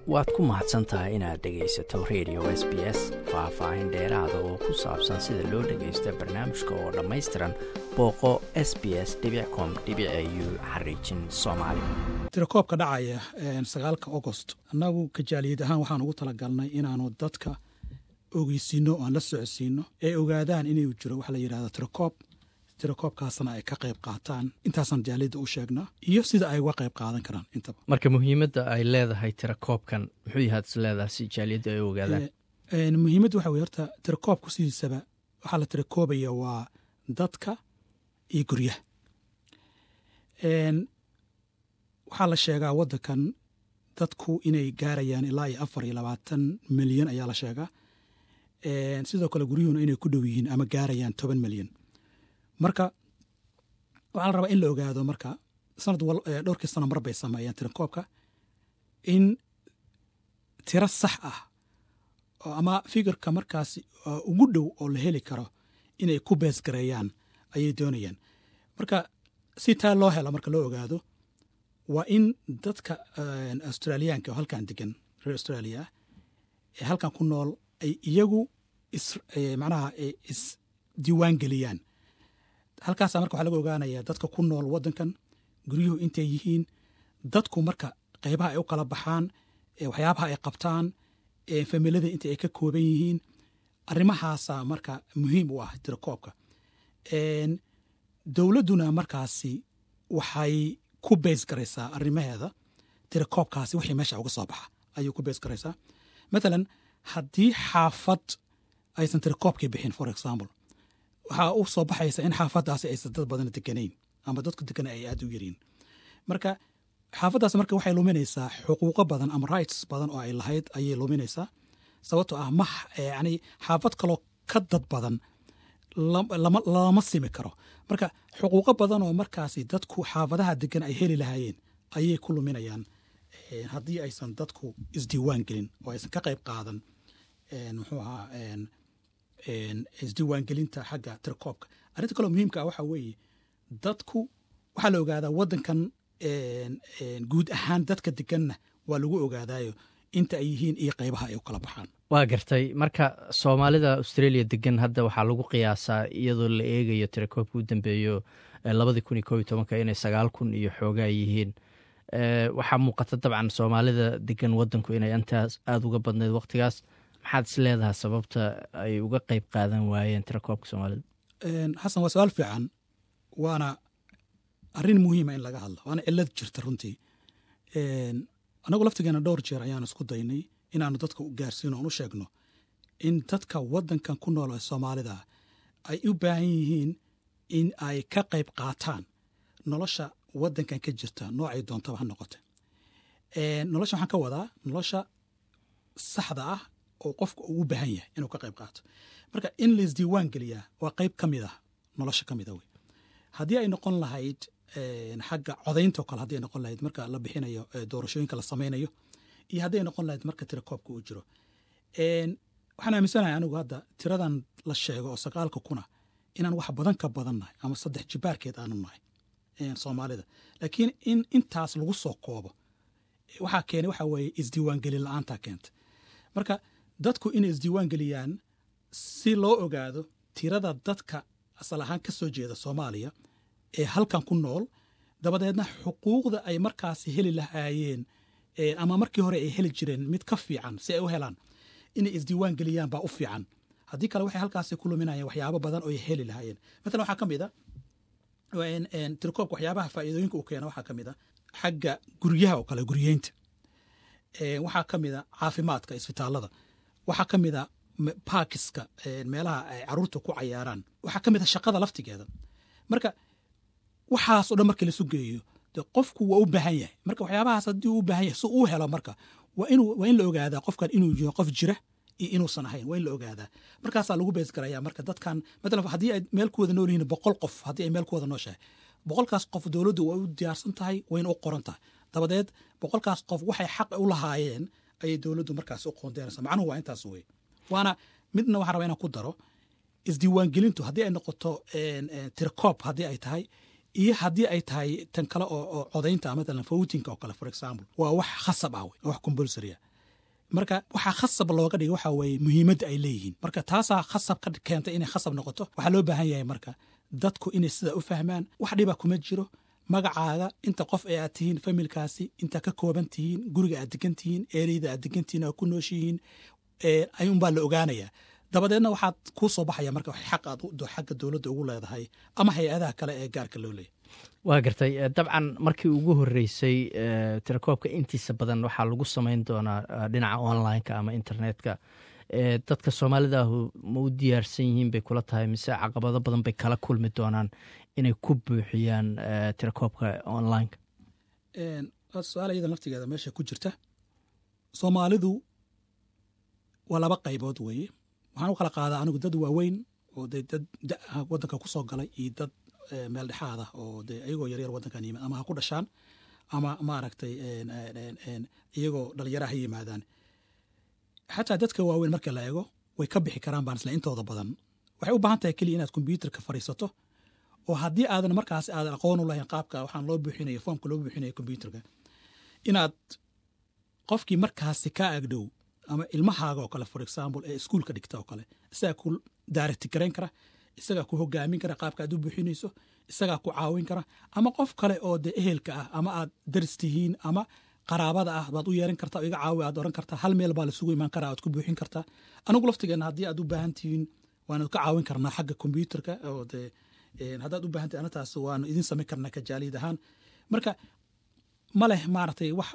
waad ku mahadsan tahay inaad dhegaysato radio s b s faah-faahin dheeraada oo ku saabsan sida loo dhagaysto barnaamijka oo dhammaystiran booqo s b s com u xariijin soomaali tirakoobka dhacaya sagaalka agost annagu kajaaliyad ahaan waxaan ugu talagalnay inaanu dadka ogeysiino o aan la socodsiino ee ogaadaan inuu jiro waxa la yidhahda tirakoob tirakoobkaasna ay ka qayb qaataan intaasaan jaaliyadda u sheegnaa iyo sida ay uga qayb qaadan karaan intaba marka muhiimadda ay leedahay tirakoobkan muxuu yahaad is leedahay si jaaliyadda ay ogaadaan muhiimadda waxa weye horta tirakoobku sidiisaba waxaa la tirakoobaya waa dadka iyo guryaha waxaa la sheegaa waddankan dadku inay gaarayaan ilaa iyo afar iyo labaatan milyan ayaa la sheegaa sidoo kale guryuhuna inay ku dhow yihiin ama gaarayaan toban milyan marka waxaa la rabaa in la ogaado marka sanad dhowrkii sano mar bay sameeyaan tirakoobka in tiro sax ah ama fikirka markaasi ugu dhow oo la heli karo inay ku beesgareeyaan ayay doonayaan marka si taa loo helo marka loo ogaado waa in dadka australiyaanka oo halkan degan reer australia ah ee halkan ku nool ay iyagu macnaha isdiiwaan geliyaan halkaasa marka waxaa laga ogaanayaa dadka ku nool waddankan guryuhu intay yihiin dadku marka qaybaha ay u kala baxaan waxyaabaha ay qabtaan familada inta ay ka kooban yihiin arrimahaasa marka muhiim u ah tirakoobka dowladduna markaasi waxay ku beys garaysaa arrimaheeda tirakoobkaasi wixii meesha uga soo baxa ayay ku beys garaysaa mathalan haddii xaafad aysan tirakoobkii bixin for example waxaa u soo baxaysa in xaafaddaasi aysan dad badan deganayn ama dadku degana ay aad u yariin marka xaafaddaas marka waxay luminaysaa xuquuqo badan ama rights badan oo ay lahayd ayay luminaysaa sababtoo ah ma yani xaafad kaloo ka dad badan lama simi karo marka xuquuqo badan oo markaasi dadku xaafadaha degan ay heli lahaayeen ayay ku luminayaan haddii aysan dadku isdiiwaan gelin oo aysan ka qayb qaadan muxuu ahaa isdiiwaangelinta xagga tirakoobka arrinta kaloo muhiimka ah waxaa weeye dadku waxaa la ogaadaa waddankan guud ahaan dadka deganna waa lagu ogaadaayo inta ay yihiin iyo qaybaha ay u kala baxaan waa gartay marka soomaalida australia degan hadda waxaa lagu qiyaasaa iyadoo la eegayo tirakoobka u dambeeyo labadii kun iyo koob iyo tobanka inay sagaal kun iyo xoogaa yihiin waxaa muuqata dabcan soomaalida degan waddanku inay intaas aada uga badnayd wakhtigaas maxaad is leedahay sababta ay uga qayb qaadan waayeen tirakoobka soomaalida xasan waa su-aal fiican waana arrin muhiima in laga hadlo waana cilad jirta runtii anagu laftigeena dhowr jeer ayaan isku daynay inaanu dadka u gaarsiino oon u sheegno in dadka waddankan ku nool ee soomaalida ay u baahan yihiin in ay ka qayb qaataan nolosha waddankan ka jirta noocay doontaba ha noqote nolosha waxaan ka wadaa nolosha saxda ah oo qofka uu u baahan yahay inuu ka qayb qaato marka in la isdiiwaan geliyaa waa qayb ka mid ah nolosha ka mid a wey haddii ay noqon lahayd xagga codaynta o kale haddi ay noqon lahayd marka la bixinayo doorashooyinka la samaynayo iyo hadday noqon lahayd marka tirakoobka uu jiro waxaan aaminsanahay anigu hadda tiradan la sheego oo sagaalka kuna inaan wax badan ka badan nahay ama saddex jibaarkeed aanu nahay soomaalida laakiin in intaas lagu soo koobo waxaa keenay waxaa weeye isdiiwaangelin la-aantaa keenta marka dadku inay isdiiwaan geliyaan si loo ogaado tirada dadka asal ahaan ka soo jeeda soomaaliya ee halkan ku nool dabadeedna xuquuqda ay markaasi heli lahaayeen ama markii hore ay heli jireen mid ka fiican si ay u helaan inay isdiiwaan geliyaan baa u fiican haddii kale waxay halkaasi ku luminayaan waxyaabo badan oo ay heli lahaayeen matalan waxaa ka mid a tirakoobka waxyaabaha faa'iidooyinka uu keena waxaa ka mid a xagga guryaha oo kale guryeynta waxaa ka mid a caafimaadka isbitaalada waxaa ka mid a baakiska meelaha ay caruurta ku cayaaraan waxaa ka mid a shaqada laftigeeda marka waxaas o dhan markii lasu geeyo de qofku waa u baahan yahay marka waxyaabahaas haddii uu u baahan yahay si uu helo marka waa inuu waa in la ogaadaa qofkan inuu yaho qof jira iyo inuusan ahayn waa in la ogaadaa markaasaa lagu bees garaya marka dadkan matalan haddii ay meel ku wada nool yihiin boqol qof haddii ay meel ku wada nooshahay boqolkaas qof dowladdu waa u diyaarsan tahay wayna u qoran tahay dabadeed boqolkaas qof waxay xaq u lahaayeen ayay dowladdu markaas u qoondeynaysa macnuhu waa intaas wey waana midna waxaan rabaa inaan ku daro isdiiwaangelintu haddii ay noqoto tirkoob haddii ay tahay iyo haddii ay tahay tan kale oo codaynta matalan votinka oo kale for example waa wax khasab ah wey wax compulsory ah marka waxaa khasab looga dhigay waxa weeye muhiimadda ay leeyihiin marka taasaa khasab ka keentay inay khasab noqoto waxaa loo baahan yahay marka dadku inay sidaa u fahmaan wax dhiba kuma jiro magacaaga inta qof ee aad tihiin familkaasi intaa ka kooban tihiin guriga aad degan tihiin ereyda aad degan tihiin aad ku nooshihiin ayuunbaa la ogaanayaa dabadeedna waxaad kuu soo baxaya marka xaq aad xagga dowladda ugu leedahay ama hay-adaha kale ee gaarka loo leeyahy waa gartay dabcan markii ugu horeysay tirakoobka intiisa badan waxaa lagu samayn doonaa dhinaca online-ka ama internetka dadka soomaalida ahu ma u diyaarsan yihiin bay kula tahay mise caqabado badan bay kala kulmi doonaan inay ku buuxiyaan tirakoobka online-ka su-aal iyada naftigeeda meesha ku jirta soomaalidu waa laba qaybood weeye waxaan u kala qaadaa anigu dad waaweyn oo dee dad da-a waddanka ku soo galay iyo dad meel dhexaad ah oo dee iyagoo yaryar waddankan yimid ama ha ku dhashaan ama maaragtay iyagoo dhalinyara ha yimaadaan xataa dadka waaweyn marka la eego way ka bixi karaan baan isla intooda badan waxay u baahan tahay keliya inaad kombyuutarka fadhiisato oo haddii aadan markaas aadan aqoon u lahayn qaabka waxaan loo buuxinayo foomka loo buuxinayo kombyuutarka inaad qofkii markaasi ka agdhow ama ilmahaaga oo kale for example ee iskuolka dhigta oo kale isagaa ku daarati garayn kara isagaa ku hogaamin kara qaabka aad u buuxinayso isagaa ku caawin kara ama qof kale oo dee ehelka ah ama aad daris tihiin ama qaraabada ah baad u yeeran kartaa iga caawi aad oran kartaa hal meel baa laisugu imaan karaa aad ku buuxin kartaa anigu laftigeenna haddii aad u baahan tihiin waanu ka caawin karnaa xagga kombyuutarka oo dee haddaad u baahan tihin anataas waanu idin samayn karnaa kajaaliyad ahaan marka ma leh maaragtay wax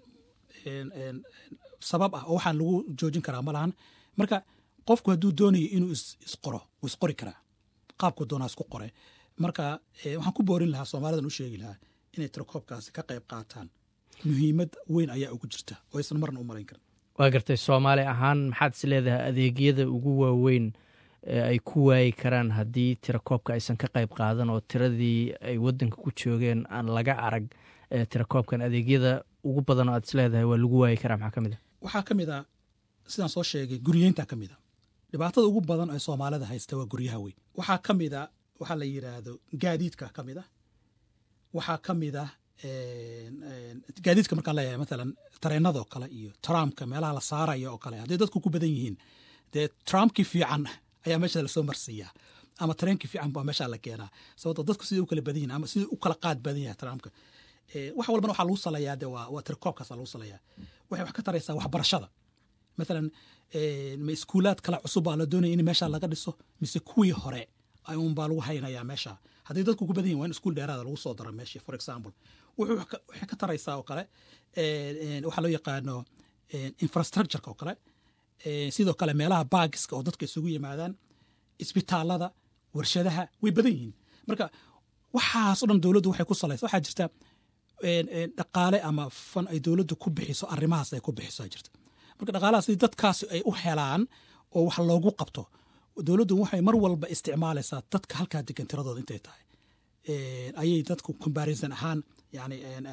sabab ah oo waxaan lagu joojin karaa ma lahan marka qofku hadduu doonayo inuu isqoro wuu isqori karaa qaabku doonaa isku qore marka waxaan ku boorin lahaa soomaalidan u sheegi lahaa inay tirakoobkaasi ka qayb qaataan muhiimad weyn ayaa ugu jirta oo aysan marna u marayn karin waa gartay soomaali ahaan maxaad is leedahay adeegyada ugu waaweyn ee ay ku waayi karaan haddii tirakoobka aysan ka qayb qaadan oo tiradii ay waddanka ku joogeen aan laga arag tirakoobkan adeegyada ugu badan oo aad is leedahay waa lagu waayi karaa maxaa ka mid a waxaa ka mid a sidaan soo sheegay guryeynta ka mid a dhibaatada ugu badan ee soomaalida haysta waa guryaha weyn waxaa ka mid a waxaa la yidhaahdo gaadiidka ka mid a waxaa ka mid a gaadiidka markaan leeyahay matalan tareenadoo kale iyo tramka meelaha la saaraya oo kale hadday dadku ku badan yihiin dee tramkii fiican ayaa meesha lasoo marsiiyaa ama tareenkii fiican baa meesha la keenaa sababto dadku siday u kala badan yihin ama sidai u kala qaad badan yahay tramka wax walbana waxaa lagu salayaa de waa tirakoobkaasa lagu salayaa waxay wax ka taraysaa waxbarashada matalan ma iskuulaad kale cusub baa la doonaya in meesha laga dhiso mise kuwii hore unbaa lagu haynayaa meesha haddii dadku ku badan yihin waa in iskuul dheeraada lagu soo daro meeshii for example waxay ka taraysaa oo kale waxaa loo yaqaano infrastructureka oo kale sidoo kale meelaha baagiska oo dadka isugu yimaadaan isbitaalada warshadaha way badan yihiin marka waxaas o dhan dowladdu waxay ku salaysa waxaa jirta dhaqaale ama fan ay dowladdu ku bixiso arrimahaas ay ku bixiso jirta marka dhaqaalahaas si dadkaasi ay u helaan oo wax loogu qabto dowladdu waxay mar walba isticmaalaysaa dadka halkaa degan tiradooda intay tahay ayay dadku comparison ahaan yani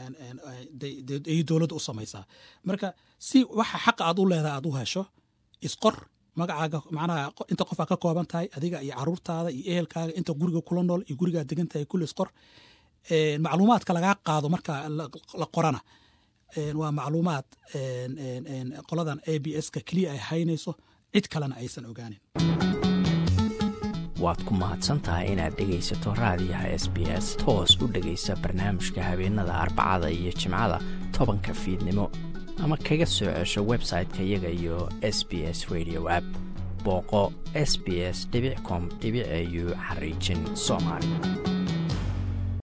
ay dowladda u samaysaa marka si waxa xaqa aad u leedahay aad u hesho isqor magacaaga macnaha inta qofaa ka kooban tahay adiga iyo caruurtaada iyo ehelkaaga inta guriga kula nool iyo gurigaa degan tahay kulli isqor macluumaadka lagaa qaado marka la qorana waa macluumaad qoladan a b s ka keliya ay haynayso cid kalena aysan ogaanin waad ku mahadsantahay inaad dhegaysato raadiyaha s b s toos u dhegaysa barnaamijka habeenada arbacada iyo jimcada tobanka fiidnimo ama kaga soo cesho website-ka iyaga iyo s b s radio app booqo s b s com au xariijin soomaali